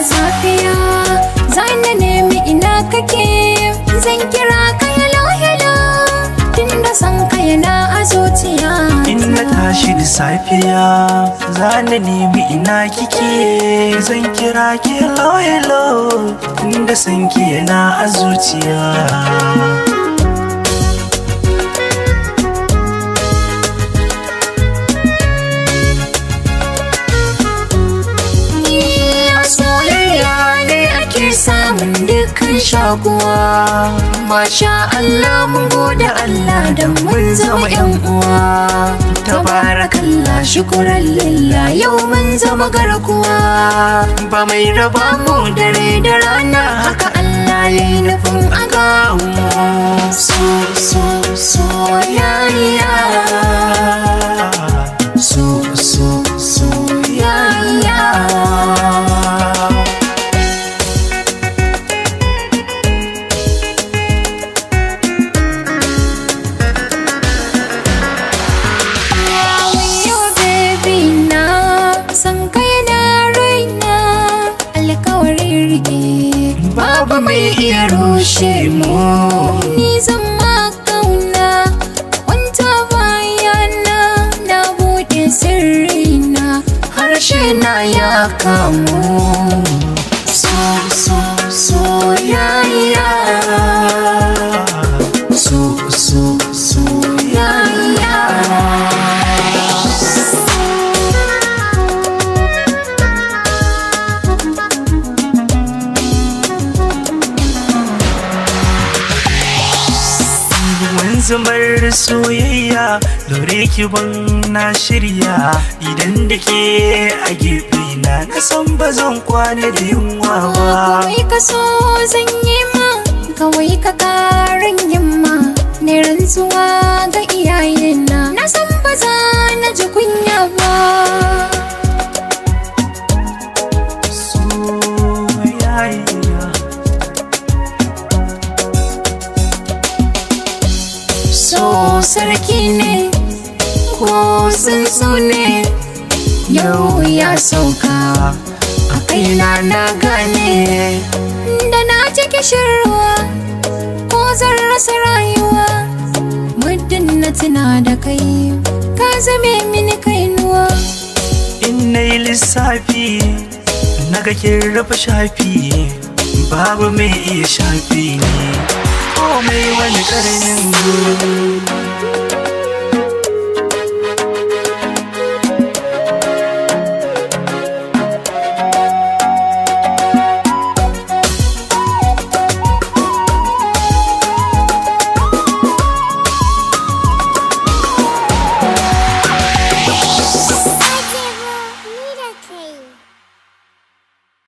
safiya zan nemi ina kake zan kira ka hello hello tunda san ka yana a zuciya In na tashi da safiya za na nemi ina kike zan kira ki hello hello inda san ki yana a zuciya a soyayya ne ake samun dukkan shakuwa masha Allah mun gode Allah da mun zama yan uwa tabarakallah shukuran lillah yau mun zama garkuwa ba mai raba mu dare da rana haka Allah ya yi nufin aga so so soyayya so so soyayya Wayo baby na san kai na raina alkawarin rike babu mai iya rushe mu ni zan ma kauna wanta bayana na bude sirrina harshe na ya kamu so so soyayya so so soyayya Mun zubar soyayya dore ki ban na shirya idan da ke a gefe na na san ba zan kwana da yunwa ba Kawai ka so zan yi ma Kawai ka karin yamma Ne rantsuwa ga iyayena Na san ba za na ji kunya ba soyayya So sarki ne Ko tsuntsu ne Yau ya sauka A kaina na gane Da na ji kishirwa Ko zan rasa rayuwa Muddin na tuna da kai Ka zame mini kainuwa in na yi lissafi na ga kin rufe shafi babu mai iya shafi ne komai wani ƙarnin